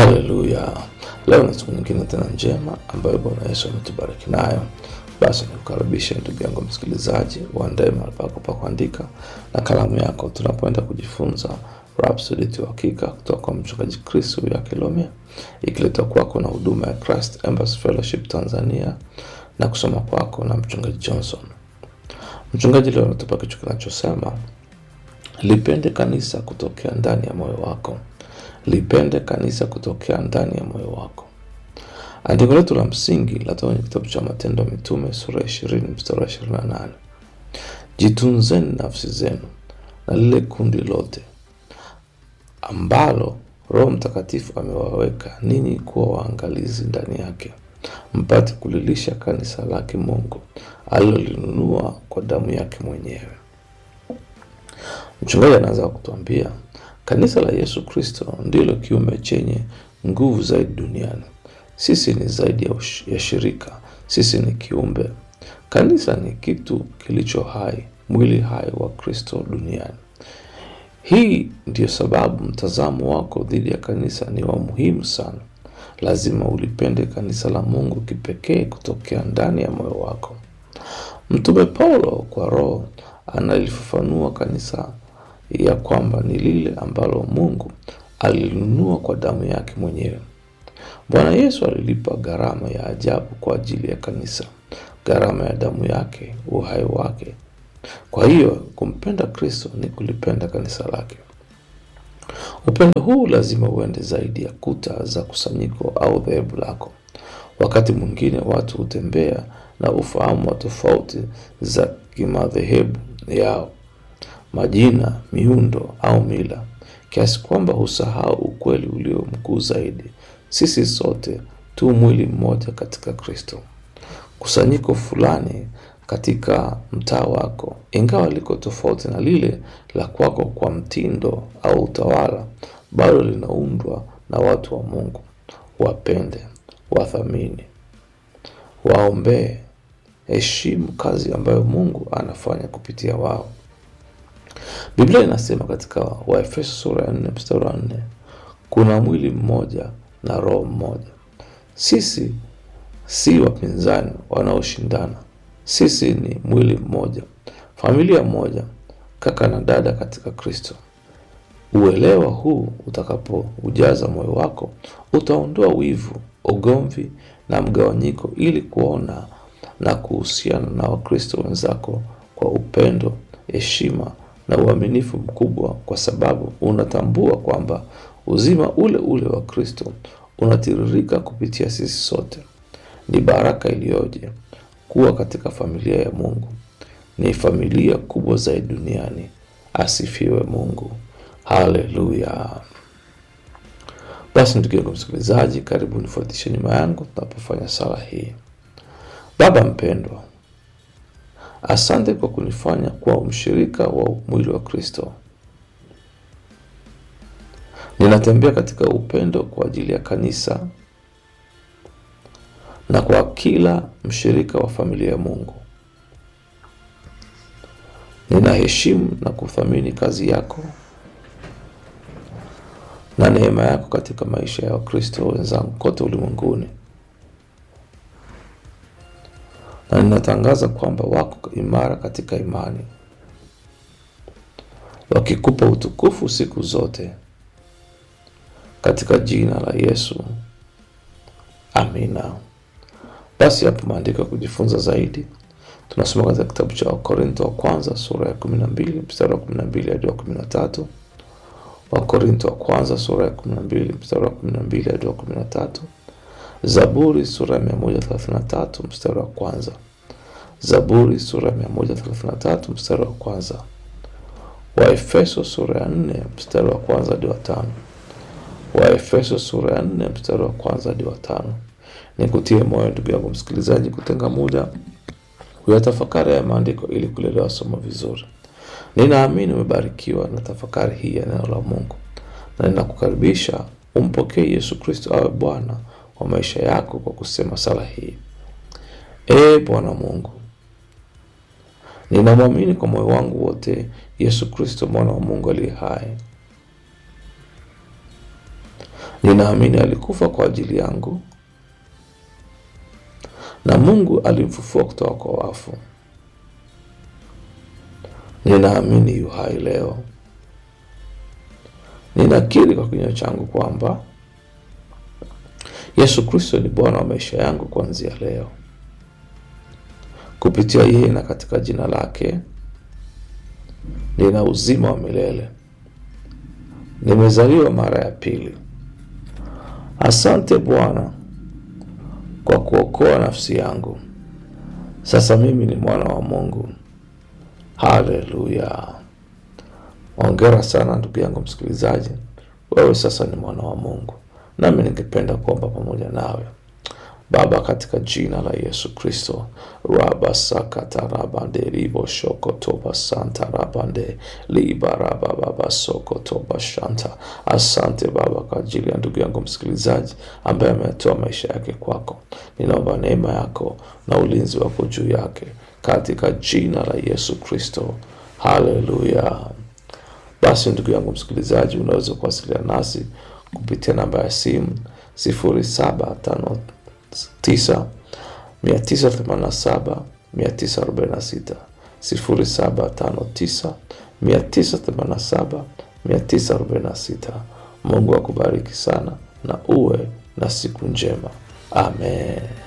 Haleluya! Leo ni siku nyingine tena njema ambayo Bwana Yesu ametubariki nayo. Basi nikukaribisha ndugu yangu msikilizaji, uandae mahali pako pa kuandika na kalamu yako, tunapoenda kujifunza Rhapsody ya Uhakika kutoka kwa mchungaji Chris ya Kilomia, ikiletwa kwako na huduma ya Christ Embassy Fellowship Tanzania na kusoma kwako na mchungaji Johnson. Mchungaji leo anatupa kichwa kinachosema lipende kanisa kutokea ndani ya moyo wako. Lipende kanisa kutokea ndani ya moyo wako. Andiko letu la msingi latoka kwenye kitabu cha Matendo ya Mitume sura ya ishirini mstari wa ishirini na nane jitunzeni nafsi zenu na lile kundi lote ambalo Roho Mtakatifu amewaweka ninyi kuwa waangalizi ndani yake, mpate kulilisha kanisa lake Mungu alilolinunua kwa damu yake mwenyewe. Mchungaji anaanza kutuambia kanisa la Yesu Kristo ndilo kiumbe chenye nguvu zaidi duniani. Sisi ni zaidi ya, ush- ya shirika, sisi ni kiumbe. Kanisa ni kitu kilicho hai, mwili hai wa Kristo duniani. Hii ndiyo sababu mtazamo wako dhidi ya kanisa ni wa muhimu sana. Lazima ulipende kanisa la Mungu kipekee kutokea ndani ya moyo wako. Mtume Paulo kwa Roho analifafanua kanisa ya kwamba ni lile ambalo Mungu alinunua kwa damu yake mwenyewe. Bwana Yesu alilipa gharama ya ajabu kwa ajili ya kanisa, gharama ya damu yake, uhai wake. Kwa hiyo kumpenda Kristo ni kulipenda kanisa lake. Upendo huu lazima uende zaidi ya kuta za kusanyiko au dhehebu lako. Wakati mwingine watu hutembea na ufahamu wa tofauti za kimadhehebu yao, majina, miundo au mila, kiasi kwamba husahau ukweli ulio mkuu zaidi. Sisi sote tu mwili mmoja katika Kristo. Kusanyiko fulani katika mtaa wako, ingawa liko tofauti na lile la kwako kwa mtindo au utawala, bado linaundwa na watu wa Mungu. Wapende, wathamini, waombee, heshimu kazi ambayo Mungu anafanya kupitia wao. Biblia inasema katika Waefeso sura ya nne mstari wa nne kuna mwili mmoja na roho mmoja. Sisi si wapinzani wanaoshindana. Sisi ni mwili mmoja, familia moja, kaka na dada katika Kristo. Uelewa huu utakapoujaza moyo wako, utaondoa wivu, ugomvi na mgawanyiko, ili kuona na kuhusiana na Wakristo wenzako kwa upendo, heshima na uaminifu mkubwa, kwa sababu unatambua kwamba uzima ule ule wa Kristo unatiririka kupitia sisi sote. Ni baraka iliyoje kuwa katika familia ya Mungu. Ni familia kubwa zaidi duniani. Asifiwe Mungu. Haleluya. Basi ndugu yangu msikilizaji, karibu nifuatishe nyuma yangu tunapofanya sala hii. Baba mpendwa, asante kwa kunifanya kuwa mshirika wa mwili wa Kristo. Ninatembea katika upendo kwa ajili ya kanisa na kwa kila mshirika wa familia ya Mungu. Ninaheshimu na kuthamini kazi yako na neema yako katika maisha ya Wakristo wenzangu kote ulimwenguni, na ninatangaza kwamba wako imara katika imani, wakikupa utukufu siku zote, katika jina la Yesu, amina. Basi hapo maandiko ya kujifunza zaidi tunasoma katika kitabu cha Wakorinto wa kwanza sura ya kumi na mbili mstari wa kumi na mbili hadi wa kumi na tatu Wakorinto wa kwanza sura ya kumi na mbili mstari wa kumi na mbili hadi wa kumi na tatu Zaburi sura ya mia moja thelathini na tatu mstari wa kwanza Zaburi sura ya mia moja thelathini na tatu mstari wa kwanza Waefeso sura ya nne mstari wa kwanza hadi wa tano Waefeso sura ya nne mstari wa kwanza hadi wa tano Nikutie moyo ndugu yangu msikilizaji, kutenga muda kuyatafakari ya maandiko ili kulielewa somo vizuri. Ninaamini umebarikiwa na tafakari hii ya neno la Mungu, na ninakukaribisha umpokee Yesu Kristo awe Bwana wa maisha yako kwa kusema sala hii: Ee Bwana Mungu, ninamwamini kwa moyo wangu wote Yesu Kristo mwana wa Mungu aliye hai. Ninaamini alikufa kwa ajili yangu na Mungu alimfufua kutoka kwa wafu. Ninaamini yu hai leo. Ninakiri kwa kinywa changu kwamba Yesu Kristo ni Bwana wa maisha yangu kuanzia leo. Kupitia yeye na katika jina lake nina uzima wa milele. Nimezaliwa mara ya pili. Asante Bwana kwa kuokoa nafsi yangu. Sasa mimi ni mwana wa Mungu. Haleluya! Hongera sana ndugu yangu msikilizaji, wewe sasa ni mwana wa Mungu, nami ningependa kuomba pamoja nawe. Baba, katika jina la Yesu Kristo, raba sakata rabande ribo shoko toba santa rabande liba raba baba soko toba shanta. Asante Baba kwa ajili ya ndugu yangu msikilizaji ambaye ametoa maisha yake kwako. Ninaomba neema yako na ulinzi wako juu yake katika jina la Yesu Kristo. Haleluya. Basi ndugu yangu msikilizaji, unaweza kuwasiliana nasi kupitia namba ya simu sifuri saba tano tisa mia tisa themanini na saba mia tisa arobaini na sita sifuri saba tano tisa mia tisa themanini na saba mia tisa arobaini na sita. Mungu akubariki sana na uwe na siku njema. Amen.